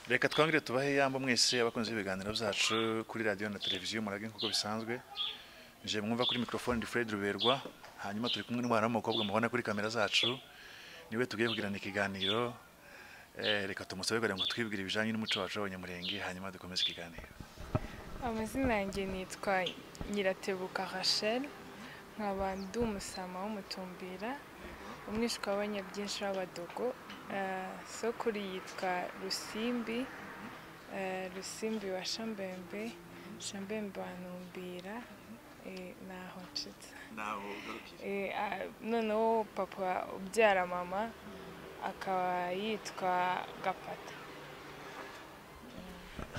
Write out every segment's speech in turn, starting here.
reka twongere tubahe iyambo mwese abakunzi b'ibiganiro byacu kuri radiyo na televiziyo murage nk'uko bisanzwe nje mwumva kuri mikorofone ni fred ruberwa hanyuma turi kumwe n'umwana w'umukobwa mubona kuri kamera zacu niwe tugiye kugirana ikiganiro reka tumusabe kugira ngo twibwire ibijyanye n'umuco wacu w'abanyamurenge hanyuma dukomeze ikiganiro amazina yanjye nitwa nyiratebuka rachel nkaba ndi umusama w'umutumbira umwishywa w'abanyabyinshi w'abadogo sokuri yitwa rusimbi rusimbi wa shambembe shambembe wa ntumbira naho nshyitsa noneho papa ubyara mama akaba yitwa gapata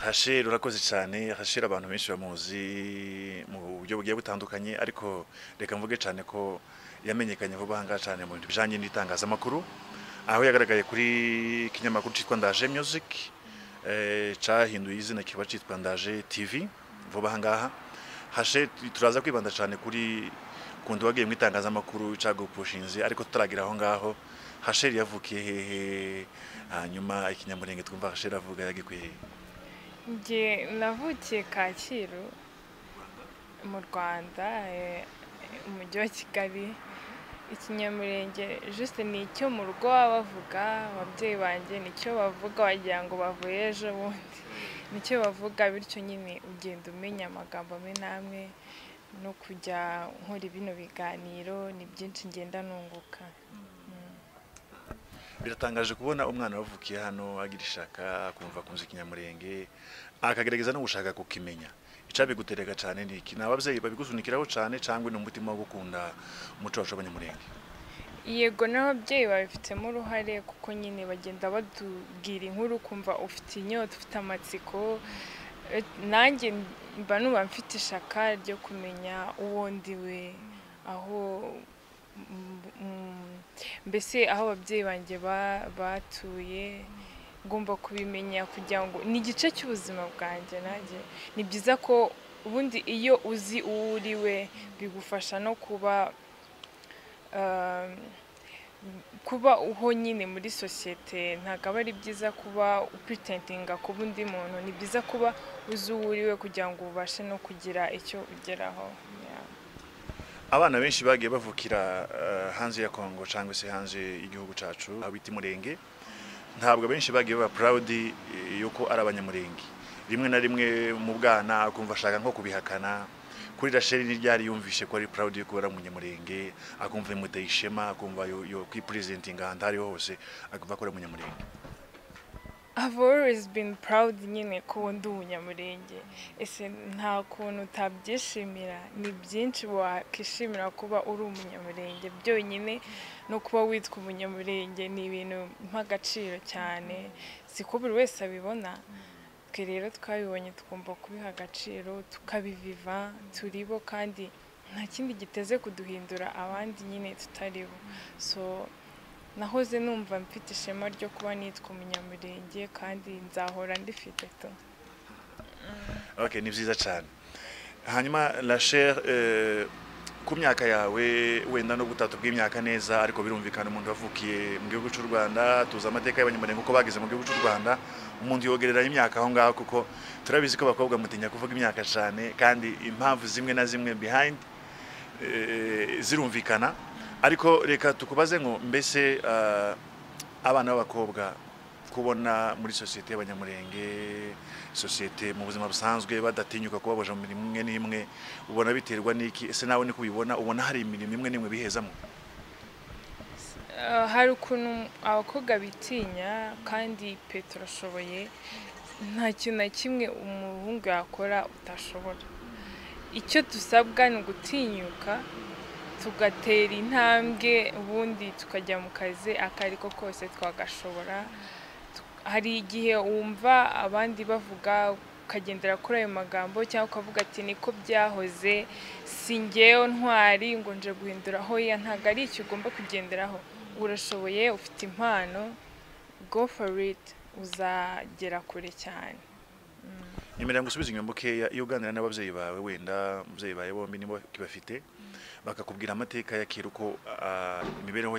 hashira urakoze cyane hashira abantu benshi bamuzi mu buryo bugiye butandukanye ariko reka mvuge cyane ko yamenyekanye vuba aha ngaha cyane mu bintu bijyanye n'itangazamakuru aho yagaragaye kuri ikinyamakuru cyitwa ndaje music cyahinduye izina kiba cyitwa ndaje tv vuba aha ngaha hashe turaza kwibanda cyane kuri kundi wagiye mu itangazamakuru cyagupushinze ariko tutaragira aho ngaho hasheri yavukiye hehe hanyuma ikinyamurenge twumva hasheri avuga yagikwiye njye navukiye kacyiru mu rwanda umujyi wa kigali ikinyamurenge juste ni icyo mu rugo baba bavuga ababyeyi banjye nicyo bavuga wagira ngo bavuye ejo bundi nicyo bavuga bityo nyine ugenda umenya amagambo amwe n'amwe no kujya nkora bino biganiro ni byinshi ngenda nunguka biratangaje kubona umwana wavukiye hano agira ishaka akumva akunze ikinyamurenge akagerageza no gushaka kukimenya icabigutereka cyane ni iki ni ababyeyi babigusunikiraho cyane cyangwa ni umutima wo gukunda umuco wacu w'abanyamurenge yego n'ababyeyi babifitemo uruhare kuko nyine bagenda batubwira inkuru kumva ufite inyota ufite amatsiko nanjye mba nuba mfite ishaka ryo kumenya uwo ndiwe aho mbese aho ababyeyi banjye batuye ngomba kubimenya kugira ngo ni igice cy'ubuzima bwanjye nanjye ni byiza ko ubundi iyo uzi uwo uri we bigufasha no kuba kuba uho nyine muri sosiyete ntabwo aba ari byiza kuba upuritintinga kuba undi muntu ni byiza kuba uzi uwo uri we kugira ngo ubashe no kugira icyo ugeraho abana benshi bagiye bavukira hanze ya kongo cyangwa se hanze y'igihugu cyacu bita umurenge ntabwo abenshi bagiye baba purawudi yuko ari abanyamurenge rimwe na rimwe mu bwana akumva ashaka nko kubihakana kuri rasheli n'iryari yumvishe ko ari purawudi yuko ari umunyamurenge akumva bimuteye ishema akumva yo kwipurizentinga ahantu aho ariho hose akumva ko ari umunyamurenge I've always been proud nyine ko ndi umunyamurenge ese nta kuntu utabyishimira ni byinshi wakwishimira kuba uri umunyamurenge byonyine no kuba witwa umunyamurenge ni ibintu nk'agaciro cyane siko buri wese abibona twe rero twabibonye tugomba kubiha agaciro tukabiviva turibo kandi nta kindi giteze kuduhindura abandi nyine tutaribo so nahoze numva mfite ishema ryo kuba nitwa umunyamurenge kandi nzahora ndifite to ok ni byiza cyane hanyuma rachel ku myaka yawe wenda no gutatu bw'imyaka neza ariko birumvikana umuntu wavukiye mu gihugu cy'u rwanda tuzi amateka y'abanyamurenge uko bageze mu gihugu cy'u rwanda umuntu yogereranya imyaka aho ngaho kuko turabizi ko abakobwa mutinya kuvuga imyaka cyane kandi impamvu zimwe na zimwe behind zirumvikana ariko reka tukubaze ngo mbese abana b'abakobwa kubona muri sosiyete y'abanyamurenge sosiyete mu buzima busanzwe badatinyuka kuba baje mu mirimo imwe n'imwe ubona biterwa n'iki ese nawe niko ubibona ubona hari imirimo imwe n'imwe bihezamo hari ukuntu abakobwa bitinya kandi peteroshoboye nta kintu na kimwe umuhungu yakora utashobora icyo dusabwa ni ugutinyuka tugatera intambwe ubundi tukajya mu kazi akari ko kose twagashobora hari igihe wumva abandi bavuga ukagendera kuri ayo magambo cyangwa ukavuga ati niko byahoze si ngewe ntwari ngo nje guhinduraho ya ntabwo ari icyo ugomba kugenderaho urashoboye ufite impano go for it uzagera kure cyane imiryango usubiza inyuma bukeya iyo uganira n'ababyeyi bawe wenda ababyeyi bawe bombi nibo bafite bakakubwira amateka ya kera uko imibereho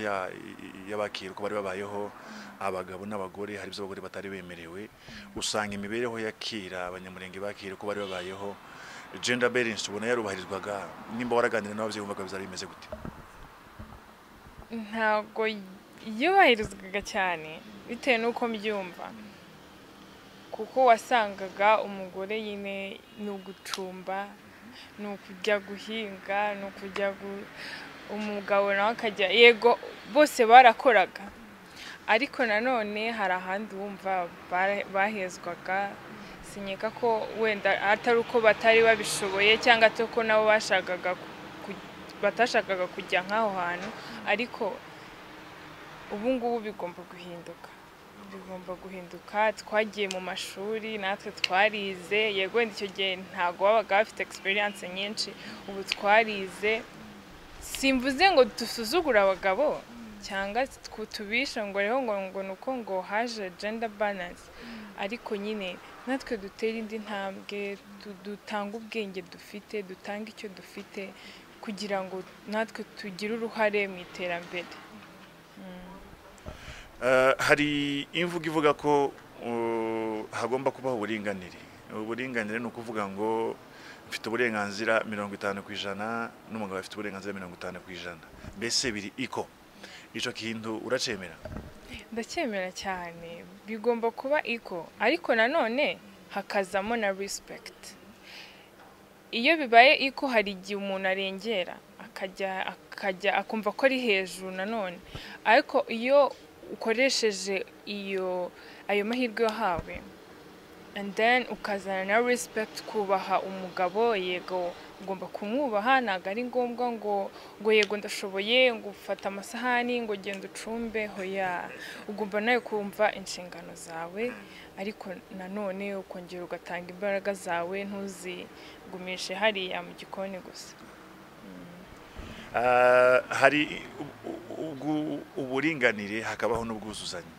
y'abakera uko bari babayeho abagabo n'abagore hari abagore batari bemerewe usanga imibereho ya kera abanyamurenge bakera uko bari babayeho gender balance ubona yarubahirizwaga nimba waraganira n'ababyeyi wumvaga bizaba bimeze gute ntabwo yubahirizwaga cyane bitewe n'uko mbyumva kuko wasangaga umugore nyine ni ugucumba ni ukujya guhinga ni ukujya umugabo nawe akajya yego bose barakoraga ariko nanone hari ahandi wumva bahezwaga sinyeka ko wenda atari uko batari babishoboye cyangwa atari ko nabo bashakaga batashakaga kujya nk'aho hantu ariko ubu ngubu bigomba guhinduka bigomba guhinduka twagiye mu mashuri natwe twarize yego wenda icyo gihe ntabwo babaga bafite egisperiyanse nyinshi ubu twarize simvuze ngo dusuzugure abagabo cyangwa tubisha ngo rero ngo ngo ni uko ngo haje gender balance ariko nyine natwe dutera indi ntambwe dutanga ubwenge dufite dutanga icyo dufite kugira ngo natwe tugire uruhare mu iterambere hari imvugo ivuga ko hagomba kubaho uburinganire uburinganire ni ukuvuga ngo mfite uburenganzira mirongo itanu ku ijana n'umugabo afite uburenganzira mirongo itanu ku ijana mbese biri iko icyo kintu uracyemera ndacyemera cyane bigomba kuba iko ariko nanone hakazamo na rispegiti iyo bibaye iko hari igihe umuntu arengera akajya akumva ko ari hejuru nanone ariko iyo ukoresheje iyo ayo mahirwe wahawe and then ukazana na respect kubaha umugabo yego ugomba kumwubaha ntabwo ari ngombwa ngo ngo yego ndashoboye ngo ufate amasahani ngo genda ucumbe hoya ugomba nawe kumva inshingano zawe ariko nanone ukongera ugatanga imbaraga zawe ntuzigumishe hariya mu gikoni gusa hari uburinganire hakabaho n'ubwuzuzanye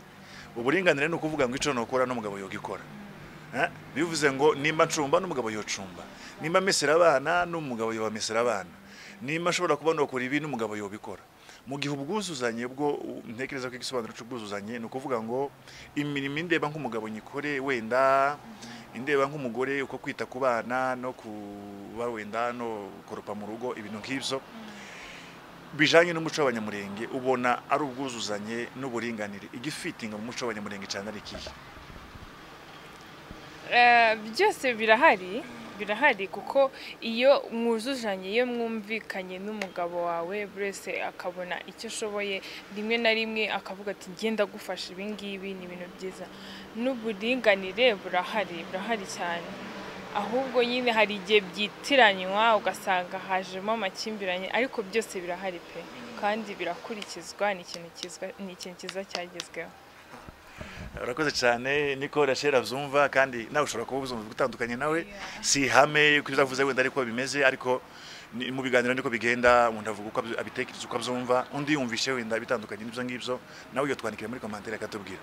uburinganire ni ukuvuga ngo icyo nukora n'umugabo yogikora bivuze ngo nimba ncumba n'umugabo yocumba nimba amesera abana n'umugabo yobamesera abana nimba ashobora kuba nukora ibi n'umugabo yobikora mu gihe ubwuzuzanye bwo ntekereza ko igisobanuro cy'ubwuzuzanye ni ukuvuga ngo imirimo indeba nk'umugabo nyikore wenda indeba nk'umugore uko kwita ku bana no kuba wenda no koropa mu rugo ibintu nk'ibyo bijanye n'umuco w'abanyamurenge ubona ari ubwuzuzanye n'uburinganire igifitinga mu muco w'abanyamurenge cyane ari ikihe byose birahari birahari kuko iyo mwuzuzanye iyo mwumvikanye n'umugabo wawe buri wese akabona icyo ashoboye rimwe na rimwe akavuga ati genda gufasha ibi ngibi ni ibintu byiza n'uburinganire burahari burahari cyane ahubwo nyine hari igihe byitiranywa ugasanga hajemo amakimbirane ariko byose birahari pe kandi birakurikizwa ni ikintu cyiza cyagezweho urakoze cyane niko rashera abyumva kandi nawe ushobora kuba ubuzumva gutandukanye nawe si ihame ko uzavuze wenda ariko bimeze ariko mu biganiro niko bigenda umuntu avuga uko abitekereza uko abyumva undi yumvishe wenda bitandukanye n'ibyo ngibyo nawe iyo twandikira muri komantere akatubwira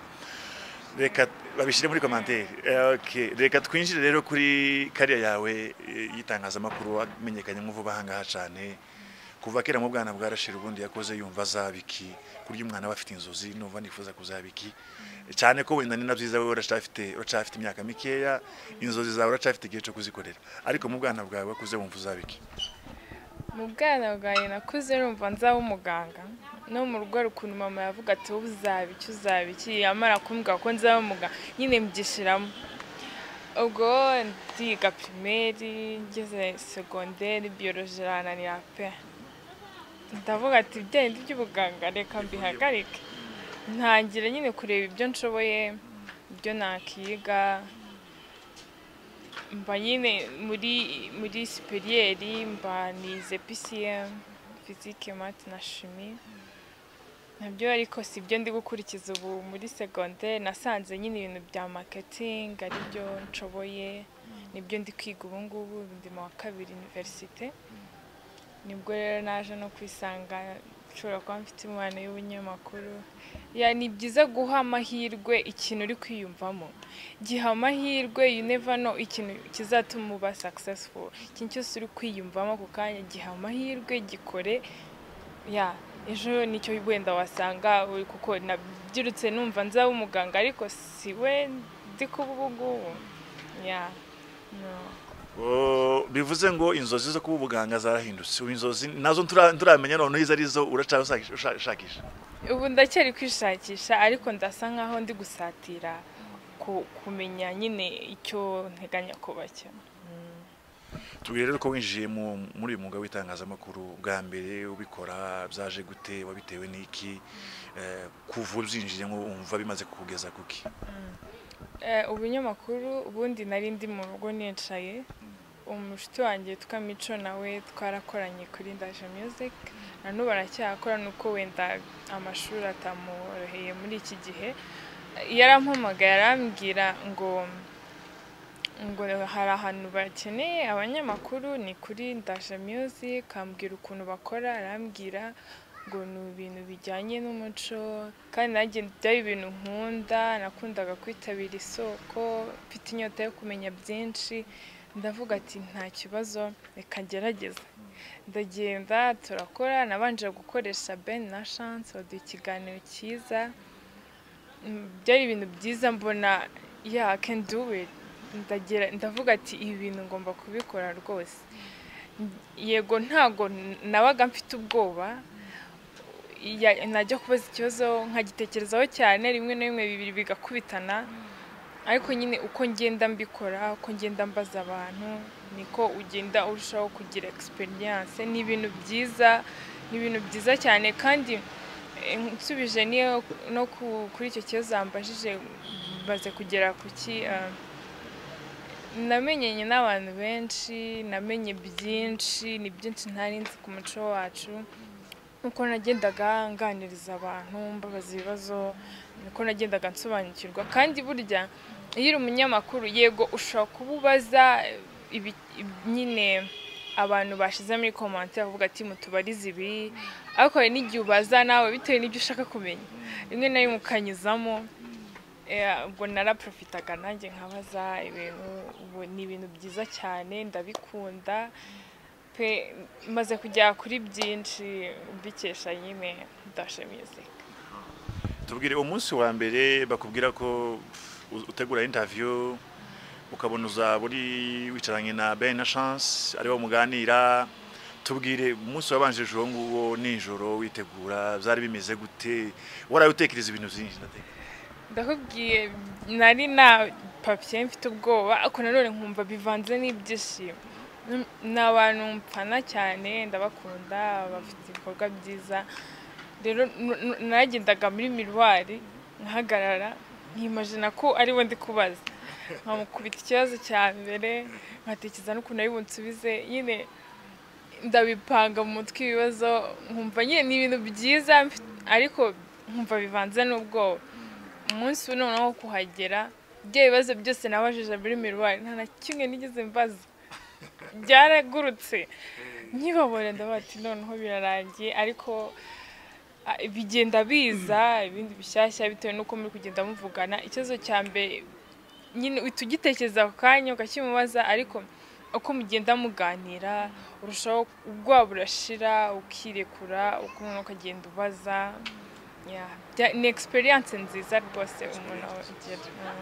reka babishyire muri komantere reka twinjire rero kuri kariya yawe y'itangazamakuru wamenyekanye nk'uvuba ahangaha cyane kuva kera mu bwana bwarashira ubundi yakoze yumva azaba iki kurya umwana aba afite inzozi numva nifuza kuzaba iki cyane ko wenda ni na byiza wowe uracafite imyaka mikeya inzozi zawe uracafite igihe cyo kuzikorera ariko mu bwana bwawe wakuze wumva uzaba iki mu bwana bwawe nakuze numva nzaba umuganga no mu rugo ukuntu mama yavuga ati wowe uzaba iki uzaba iki yamara kumbwira ko nzaba umuganga nyine mbyishyiramo ubwo ndiga pirimeri ngeze segonderi biyoroje irananira pe ndavuga ati ibyo by'ubuganga reka mbihagarike ntangira nyine kureba ibyo nshoboye ibyo nakiga mba nyine muri muri siperiyeri mba nize pisiyemu fizike mati na shimi nabyo ariko si byo ndi gukurikiza ubu muri segonderi nasanze nyine ibintu bya maketingi ari byo nshoboye nibyo ndi kwiga ubu ngubu ndi mu wa kabiri iniverisite nibwo rero naje no kwisanga nshobora kuba mfite impano y'ubunyamakuru ni byiza guha amahirwe ikintu uri kwiyumvamo giha amahirwe yunevano ikintu kizatuma uba sakisesifu ikintu cyose uri kwiyumvamo ako kanya giha amahirwe gikore ya ejo nicyo wenda wasanga kuko nabyirutse numva nzaba umuganga ariko si we ndi kuba ubu ngubu ya bivuze ngo inzozi zo kuba ubuganga zarahindutse ubu inzozi nazo turamenya noneho izo ari zo urashakisha ubu ndacyari kwishakisha ariko ndasa nkaho ndi gusatira kumenya nyine icyo nteganya kuba cyo tubwire rero ko winjiye muri uyu mwuga w'itangazamakuru bwa mbere ubikora byaje gute wabitewe n'iki kuva ubyinjiyemo wumva bimaze kugeza kuki ubunyamakuru ubundi nari ndi mu rugo nicaye umushuti wanjye witwa mico nawe twarakoranye kuri ndaje muziki na n'ubu aracyakora nuko wenda amashuri atamworoheye muri iki gihe yarampamagaye arambwira ngo ngo hari ahantu bakeneye abanyamakuru ni kuri ndaje muziki akambwira ukuntu bakora arambwira ngo ni ibintu bijyanye n'umuco kandi nanjye byari ibintu nkunda nakundaga kwitabira isoko mfite inyota yo kumenya byinshi ndavuga ati nta kibazo reka ngerageze ndagenda turakora nabanje gukoresha ben na chance baduha ikiganiro cyiza byari ibintu byiza mbona ya can do it ndavuga ati ibi bintu ngomba kubikora rwose yego ntago nabaga mfite ubwoba najya kubaza ikibazo nkagitekerezaho cyane rimwe na rimwe bibiri bigakubitana ariko nyine uko ngenda mbikora uko ngenda mbaza abantu niko ugenda urushaho kugira egisperiyanse ni ibintu byiza ni ibintu byiza cyane kandi nsubije no kuri icyo kibazo mbajije maze kugera ku ki namenyanye n'abantu benshi namenye byinshi ni byinshi ntari nzi ku muco wacu nuko nagendaga nganiriza abantu mbabaza ibibazo nuko nagendaga nsobanukirwa kandi burya iyo uri umunyamakuru yego ushobora kuba ubaza nyine abantu bashyize muri komante bavuga ati mutubarize ibi ariko hari n'igihe ubaza nawe bitewe n'ibyo ushaka kumenya rimwe na rimwe ukanyuzamo ubwo naraprofitaga nanjye nkabaza ibintu ubu ni ibintu byiza cyane ndabikunda pe maze kujya kuri byinshi mbikesha nyine dashe muzika tubwire umunsi wa mbere bakubwira ko utegura intaviyu ukabona uzaba uri wicaranye na ben na chance aribo muganira tubwire umunsi wabanjirije uwo nguwo nijoro witegura byari bimeze gute waraye utekereza ibintu byinshi ndakubwiye nari na papiye mfite ubwoba ariko nanone nkumva bivanze n'ibyishimo ni abantu mpfana cyane ndabakunda bafite ibikorwa byiza rero nagendaga muri miruwari nkahagarara nkimajina ko ariwe ndi kubaza nkamukubita ikibazo cya mbere nkatekereza n'ukuntu ari bunsubize nyine ndabipanga mu mutwe ibibazo nkumva nyine ni ibintu byiza ariko nkumva bivanze n'ubwoba umunsi noneho wo kuhagera ibyo bibazo byose nabajije muri miruwari nta na kimwe nigeze mbaza byaragurutse nkibabona ndabati noneho birarangiye ariko bigenda biza ibindi bishyashya bitewe n'uko muri kugenda muvugana ikibazo cya mbere nyine uhita ugitekereza ako kanya ukakimubaza ariko uko mugenda muganira urushaho ubwoba burashira ukirekura ukuntu ukagenda ubaza ni egisperiyanse nziza rwose umuntu agira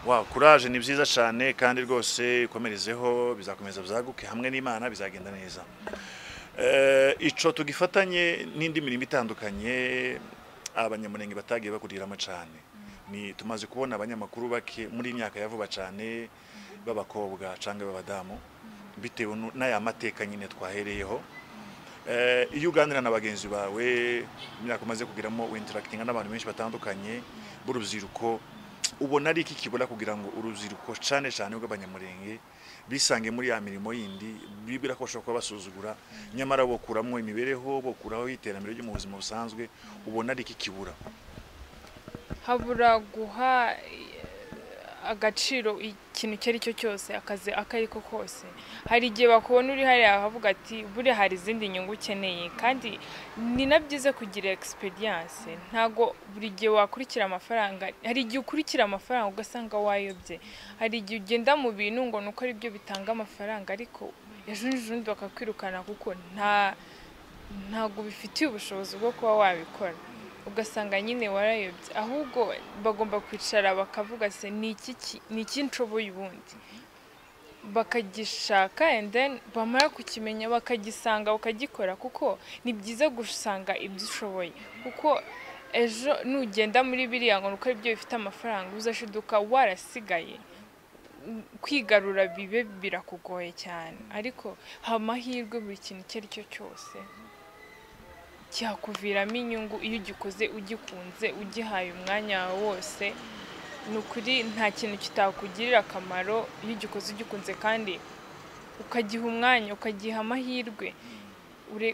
wa kuraje ni byiza cyane kandi rwose ikomerezeho bizakomeza byaguke hamwe n'imana bizagenda neza icyo tugifatanye n'indi mirimo itandukanye abanyamurenge batagiye bakuriramo cyane ni tumaze kubona abanyamakuru bake muri iyi myaka ya vuba cyane b'abakobwa cyangwa b'abadamu bitewe n'aya mateka nyine twahereyeho Eh, iyo uganira na bagenzi bawe imyaka umaze kugiramo winterakitinga n'abantu benshi batandukanye b'urubyiruko ubona ari iki kibura kugira ngo urubyiruko cyane cyane rw'abanyamurenge bisange muri ya mirimo yindi bibwira ko bashobora kuba basuzugura nyamara bokuramo imibereho bokuraho iterambere ryo mu buzima busanzwe ubona ari iki kibura habura guha agaciro ikintu icyo ari cyo cyose akazi ako ari ko kose hari igihe bakubona uri hariya havuga ati buriya hari izindi nyungu ukeneye kandi ni na byiza kugira egisiperiyanse ntabwo buri gihe wakurikira amafaranga hari igihe ukurikira amafaranga ugasanga wayobye hari igihe ugenda mu bintu ngo ni uko ari byo bitanga amafaranga ariko ejo n'ejobundi bakakwirukana kuko nta ntabwo bifitiye ubushobozi bwo kuba wabikora ugasanga nyine warayobye ahubwo bagomba kwicara bakavuga se ni iki nshoboye ubundi bakagishaka then bamara kukimenya bakagisanga bakagikora kuko ni byiza gusanga ibyo ushoboye kuko ejo nugenda muri biriya ngo nuko ibyo bifite amafaranga uzashiduka warasigaye kwigarura bibe birakugoye cyane ariko haba amahirwe buri kintu icyo ari cyo cyose cyakuviramo inyungu iyo ugikoze ugikunze ugihaye umwanya wawe wose ni ukuri nta kintu kitakugirira akamaro iyo ugikoze ugikunze kandi ukagiha umwanya ukagiha amahirwe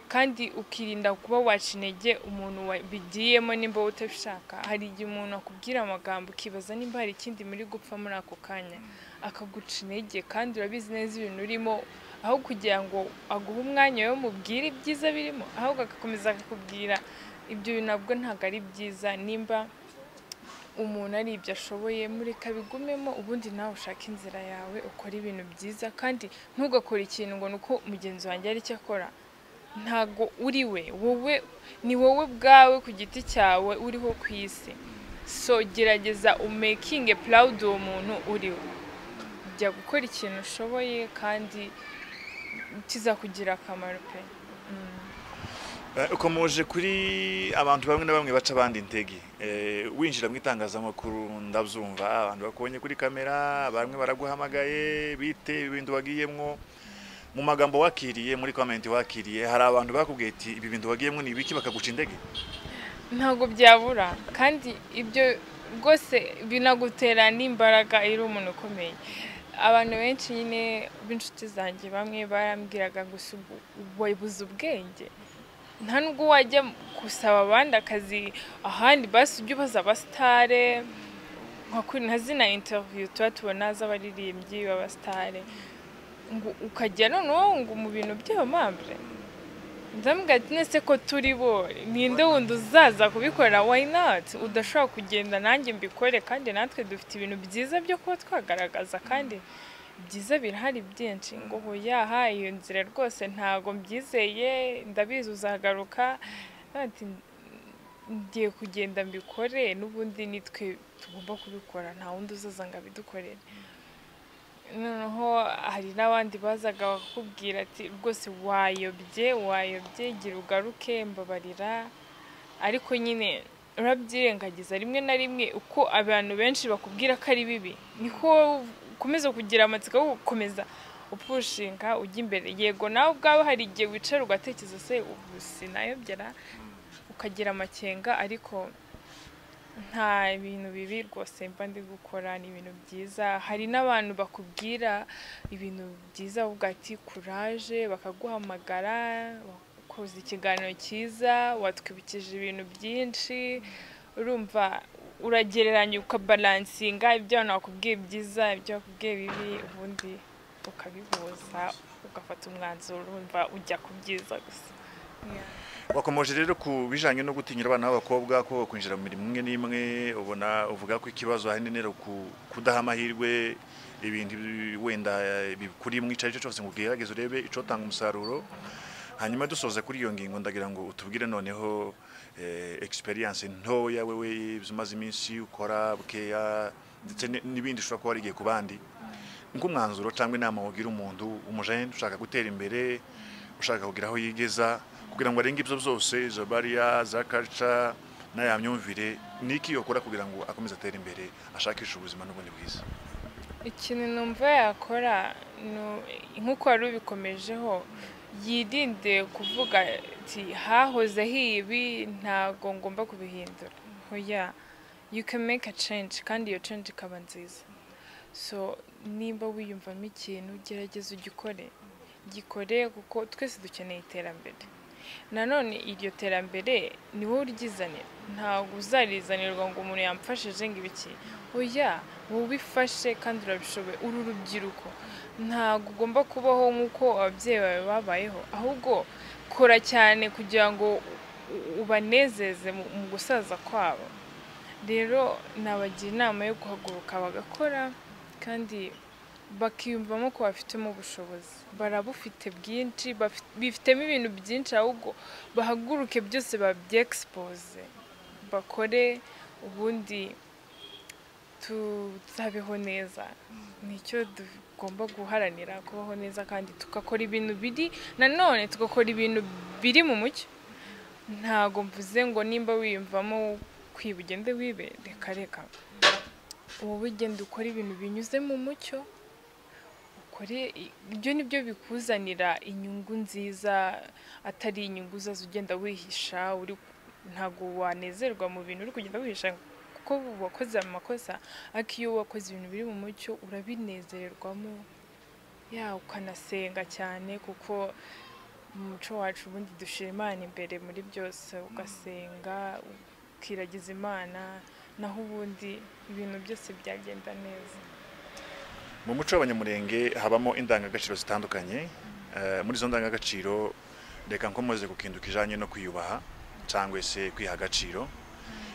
kandi ukirinda kuba waca intege umuntu wabigiyemo nimba utabishaka hari igihe umuntu akubwira amagambo ukibaza nimba hari ikindi muri gupfa muri ako kanya akaguca intege kandi urabizi neza ibintu urimo aho kugira ngo aguhe umwanya we mubwire ibyiza birimo ahubwo agakomeza akakubwira ibyo bintu nabwo ntabwo ari byiza nimba umuntu ari ibyo ashoboye mureka bigumemo ubundi nawe ushaka inzira yawe ukora ibintu byiza kandi ntugakore ikintu ngo ni uko mugenzi wanjye ari cyo akora ntabwo uri we wowe ni wowe ubwawe ku giti cyawe uriho ku isi so gerageza umekinge purawudi uwo muntu uriwe jya gukora ikintu ushoboye kandi kizakugira akamaro pe ukomeje kuri abantu bamwe na bamwe baca abandi intege winjira mu itangazamakuru ndabyumva abantu bakubonye kuri kamera bamwe baraguhamagaye bite ibintu wagiyemo mu magambo wakiriye muri komenti wakiriye hari abantu bakubwiye ati ibi bintu wagiyemo ni ibiki bakaguca indege ntabwo byabura kandi ibyo rwose binagutera n'imbaraga iyo uri umuntu ukomeye abantu benshi nyine b'inshuti zanjye bamwe barambwiraga ngo wabuze ubwenge nta nubwo wajya gusaba abandi akazi ahandi basi ujye ubaza abasitare nka zina interiviyu tuba tubona z'abaririmbyi b'abasitare ngo ukajya noneho ngo mu bintu by'abamambure ndamubwira ati nese ko turi bo ninde wundi uzaza kubikora wayinati udashobora kugenda nanjye mbikore kandi natwe dufite ibintu byiza byo kuba twagaragaza kandi byiza birahari byinshi ngo yaha iyo nzira rwose ntabwo mbyizeye ndabizi uzagaruka ngiye kugenda mbikore n'ubundi nitwe tugomba kubikora nta wundi uzaza ngo abidukorere noneho hari n'abandi bazaga bakubwira ati rwose wayobye wayobye gira ugaruke mbabarira ariko nyine urabyirengagiza rimwe na rimwe uko abantu benshi bakubwira ko ari bibi niko ukomeza kugira amatsiko yo gukomeza upushinga ujya imbere yego nawe ubwawe hari igihe wicara ugatekereza se ubu sinayobyera ukagira amakenga ariko nta bintu bibi rwose mba ndi gukora ni ibintu byiza hari n'abantu bakubwira ibintu byiza uvuga ati kuraje bakaguhamagara wakoze ikiganiro cyiza watwibukije ibintu byinshi urumva uragereranya ukabaransinga ibyo abantu bakubwiye byiza ibyo bakubwiye bibi ubundi ukabihuza ugafata umwanzuro urumva ujya ku byiza gusa wakomeje rero ku bijyanye no gutinyira abana b'abakobwa ko kwinjira mu mirimo imwe n'imwe ubona uvuga ko ikibazo ahanini ari kudaha amahirwe ibintu wenda bikuri mu icyo ari cyo cyose ngo ugerageze urebe icyo utanga umusaruro hanyuma dusoza kuri iyo ngingo ndagira ngo utubwire noneho egisperiyanse ntoya wowe umaze iminsi ukora bukeya ndetse n'ibindi ushobora kuba warigiye ku bandi nk'umwanzuro cyangwa inama wagira umuntu umujene ushaka gutera imbere ushaka kugira aho yigeza kugira ngo arenge ibyo byose izo bariya za kaca n'aya myumvire ni iki yakora kugira ngo akomeze atere imbere ashakishe ubuzima n'ubundi bwiza ikintu numva yakora nk'uko wari ubikomejeho yirinde kuvuga ati hahoze hibi ntabwo ngomba kubihindura hoya you can make a change kandi iyo change ikaba nziza so nimba wiyumvamo ikintu gerageza ugikore gikore kuko twese dukeneye iterambere nanone iryo terambere ni wowe uryizanira ntabwo uzarizanirwa ngo umuntu yamfashije ngo ibiki oya wowe ubifashe kandi urabishoboye uru rubyiruko ntabwo ugomba kubaho nk'uko ababyeyi bawe babayeho ahubwo kora cyane kugira ngo ubanezeze mu gusaza kwabo rero nabagira inama yo guhaguruka bagakora kandi bakiyumvamo ko bafitemo ubushobozi barabufite bwinshi bifitemo ibintu byinshi ahubwo bahaguruke byose babyegisipoze bakore ubundi tuzabeho neza nicyo tugomba guharanira kubaho neza kandi tugakora ibintu biri nanone tugakora ibintu biri mu mucyo ntabwo mvuze ngo nimba wiyumvamo kwiba ugende wibe reka reka wowe ugenda ukora ibintu binyuze mu mucyo ibyo ni byo bikuzanira inyungu nziza atari inyungu uzaza ugenda wihisha ntabwo wanezerwa mu bintu uri kugenda wihisha kuko wakoze amakosa ariko iyo wakoze ibintu biri mu mucyo urabinezererwamo ya ukanasenga cyane kuko mu muco wacu ubundi dushyira imana imbere muri byose ugasenga ukiragiza imana naho ubundi ibintu byose byagenda neza mu muco w'abanyamurenge habamo indangagaciro zitandukanye muri izo ndangagaciro reka nkomeze ku kintu kijyanye no kwiyubaha cyangwa se kwiha agaciro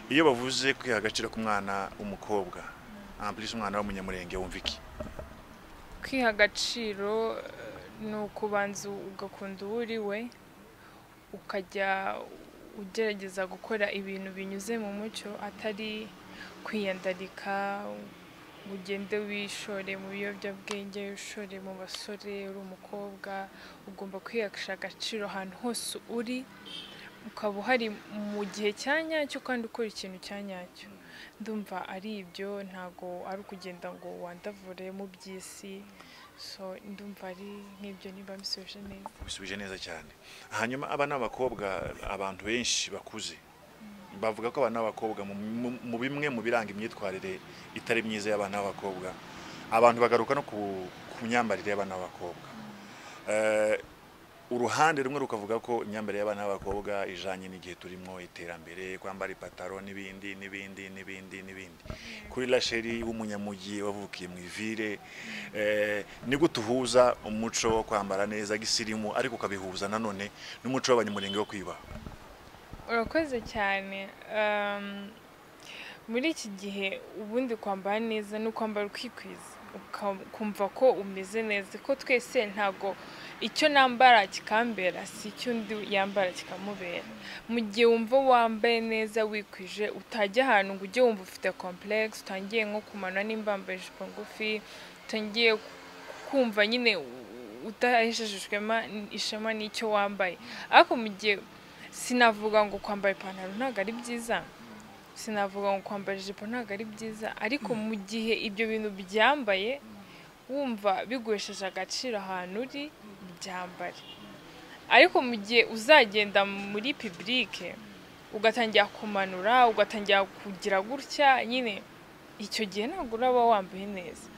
iyo bavuze kwiha agaciro k'umwana w'umukobwa amburisi umwana w'umunyamurenge wumva iki kwiha agaciro ni ukubanza ugakunda uwo uri we ukajya ugerageza gukora ibintu binyuze mu mucyo atari kwiyandarika ngo ugende wishore mu biyobyabwenge wishore mu basore uri umukobwa ugomba kwihesha agaciro ahantu hose uri ukaba uhari mu gihe cya nyacyo kandi ukora ikintu cya nyacyo ndumva ari ibyo ntabwo ari ukugenda ngo wandavure mu by'isi so ndumva ari nk'ibyo niba bisubije neza bisubije neza cyane hanyuma aba ni abakobwa abantu benshi bakuze bavuga ko abana b'abakobwa mu bimwe mu biranga imyitwarire itari myiza y'abana b'abakobwa abantu bagaruka no ku myambarire y'abana b'abakobwa uruhande rumwe rukavuga ko imyambarire y'abana b'abakobwa ijanye n'igihe turimo iterambere kwambara ipataro n'ibindi n'ibindi n'ibindi n'ibindi kuri rasheri w'umunyamujyi wavukiye mu ivire ni gute uhuza umuco wo kwambara neza gisirimu ariko ukabihuza nanone n'umuco w'abanyamurenge wo kwiyubaha urakoze cyane muri iki gihe ubundi kwambara neza ni ukwambara ukikwiza ukumva ko umeze neza ko twese ntabwo icyo nambara kikambera si icyo undi yambara kikamubera mu gihe wumva wambaye neza wikwije utajya ahantu ngo ujye wumva ufite complex utangiye nko kumanura nimba wambaye ijipo ngufi utangiye kumva nyine udaheshejejwemo ishema n'icyo wambaye ariko mu gihe sinavuga ngo kwambara ipantaro ntabwo ari byiza sinavuga ngo kwambara ijipo ntabwo ari byiza ariko mu gihe ibyo bintu byambaye wumva biguhesheje agaciro ahantu uri byambare ariko mu gihe uzagenda muri pibulike ugatangira kumanura ugatangira kugira gutya nyine icyo gihe ntabwo uraba wambaye neza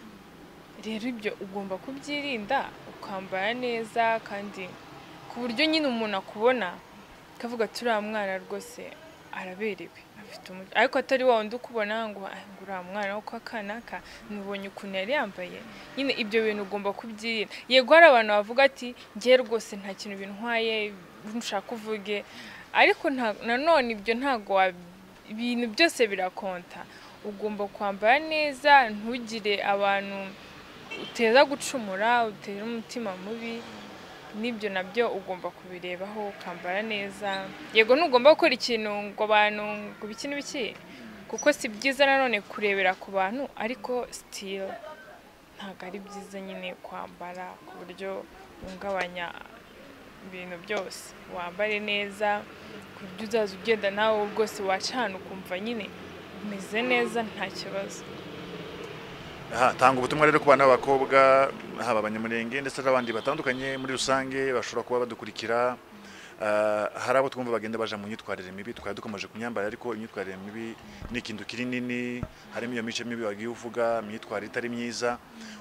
rero ibyo ugomba kubyirinda ukambara neza kandi ku buryo nyine umuntu akubona kavuga ati uriya mwana rwose araberewe afite umuco ariko atari wa wundi ukubona ngo uriya mwana wo kwa kanaka ntubonye ukuntu yari yambaye nyine ibyo bintu ugomba kubyirinda yego hari abantu bavuga ati ngewe rwose nta kintu bintwaye nshaka uvuge ariko nanone ibyo ntabwo ibintu byose birakonta ugomba kwambara neza ntugire abantu uteza gucumura utera umutima mubi n'ibyo nabyo ugomba kubirebaho ukambara neza yego ntugomba gukora ikintu ngo abantu ngo ibiki n'ibiki kuko si byiza nanone kurebera ku bantu ariko sitiro ntabwo ari byiza nyine kwambara ku buryo uhungabanya ibintu byose wambare neza ku buryo uzaza ugenda nawe rwose wacana ukumva nyine umeze neza nta kibazo Aha, tanga ubutumwa rero ku bana b'abakobwa haba abanyamurenge ndetse n'abandi batandukanye muri rusange bashobora kuba badukurikira Ah, hari abo twumva bagenda baja mu myitwarire mibi tukaba dukomeje kumyambara ariko imyitwarire mibi ni ikintu kiri nini harimo iyo mico mibi wagiye uvuga imyitwarire itari myiza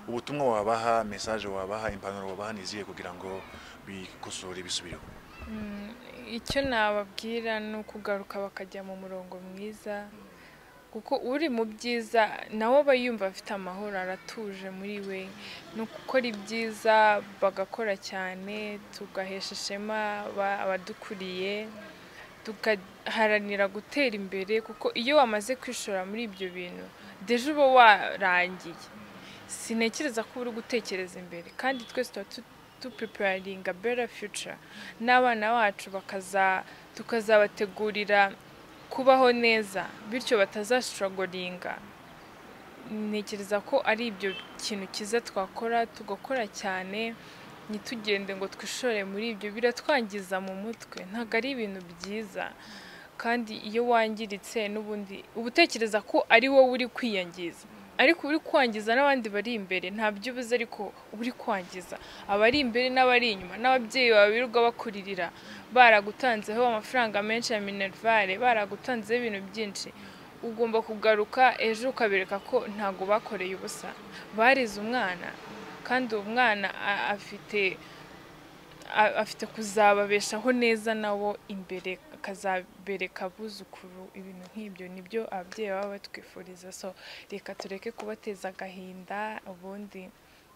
ubutumwa wabaha mesaje wabaha impanuro wabaha niziye kugira ngo bikosore bisubireho Mm, icyo nababwira ni ukugaruka bakajya mu murongo mwiza kuko uri mu byiza nawe aba yumva afite amahoro aratuje muri we ni gukora ibyiza bagakora cyane tugahesha ishema aba- abadukuriye tugaharanira gutera imbere kuko iyo wamaze kwishora muri ibyo bintu deje uba warangiye sintekereza ko uri gutekereza imbere kandi twese tuba tu- tupuriparinga bera fiyuca n'abana bacu bakaza tukazabategurira kubaho neza bityo batazashogoringa ntekereza ko ari ibyo kintu cyiza twakora tugakora cyane ntitugende ngo twishore muri ibyo biratwangiza mu mutwe ntabwo ari ibintu byiza kandi iyo wangiritse n'ubundi uba utekereza ko ari wowe uri kwiyangiza ariko uri kwangiza n'abandi bari imbere nta byo ubuze ariko uba uri kwangiza abari imbere n'abari inyuma n'ababyeyi bawe birirwa bakuririra baragutanzeho amafaranga menshi ya minerivare baragutanzeho ibintu byinshi ugomba kugaruka ejo ukabereka ko ntabwo bakoreye ubusa barize umwana kandi uwo mwana a- afite a- afite kuzababeshaho neza nabo imbere akazabereka abuzukuru ibintu nk'ibyo nibyo ababyeyi baba batwifuriza so reka tureke kubateza agahinda ubundi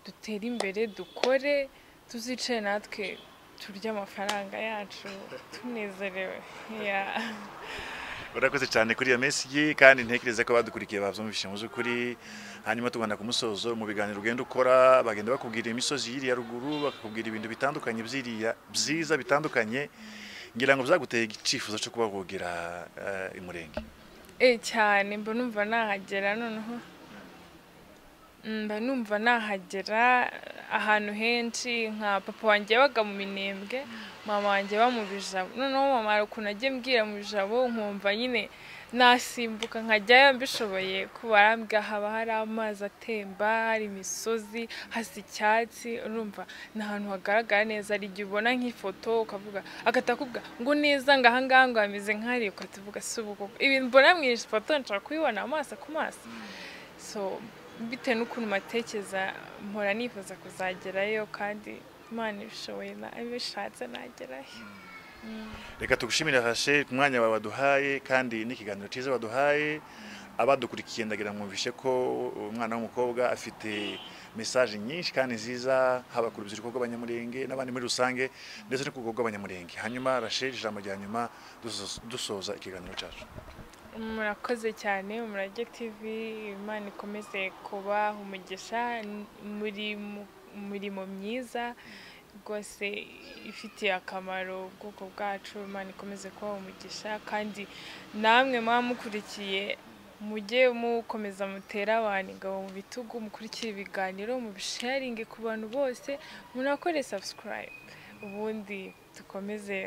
dutere imbere dukore tuzicare natwe turye amafaranga yacu tunezerewe Yeah. urakoze cyane kuri iyo mesiji kandi ntekereza ko badukurikiye babyumvise mu by'ukuri hanyuma tubona ku musozo mu biganiro ugenda ukora bagenda bakubwira imisozi y'iriya ruguru bakakubwira ibintu bitandukanye by'iriya byiza bitandukanye ngira ngo byaguteye icyifuzo cyo kuba wogera eh, imurenge Eh cyane mba numva nahagera noneho Mm, mba numva nahagera ahantu henshi nka papa wanjye yabaga mu minembwe mama wanjye aba mu bijabo noneho mama hari ukuntu ajya mbwira mu bijabo nkumva nyine nasimbuka nkajyayo mbishoboye kuba arambwira haba hari amazi atemba hari imisozi hasa icyatsi urumva ni ahantu hagaragara neza hari igihe ubona nk'ifoto ukavuga akatakubwa ngo neza ngo ahangaha ngo hameze nk'ahariya ukatuvuga si ubu koko ibi mbona mu ifoto nshobora kubibona amaso ku maso so bitewe n'ukuntu matekereza mpora nifuza kuzagerayo kandi imana ibishoboye na- ibishatse nagerayo reka tugushimire hashe ku mwanya wawe waduhaye kandi n'ikiganiro cyiza waduhaye abadukurikiye ndagira mwumvishe ko umwana w'umukobwa afite mesaje nyinshi kandi nziza haba ku rubyiruko rw'abanyamurenge n'abandi muri rusange ndetse no ku rwego rw'abanyamurenge hanyuma rashel ijambo rya nyuma dusoza- dusoza ikiganiro cyacu murakoze cyane umurage tv imana ikomeze kubaha umugisha n- muri mu- mirimo myiza rwose ifitiye akamaro ubwoko bwacu imana ikomeze kubaha umugisha kandi namwe muba mukurikiye mujye mukomeza mutera abantu ingabo mu bitugu mukurikire ibiganiro mubisharinge ku bantu bose munakore subscribe ubundi dukomeze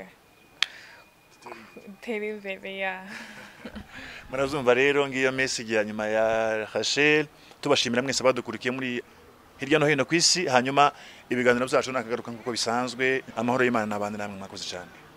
gutera imbere ya murazumva rero ngiyo message ya nyuma ya Rachel tubashimira mwese abadukurikiye muri hirya no hino ku isi hanyuma ibiganiro byacu nakagaruka nk'uko bisanzwe amahoro y'Imana n'abandi namwe mwakoze cyane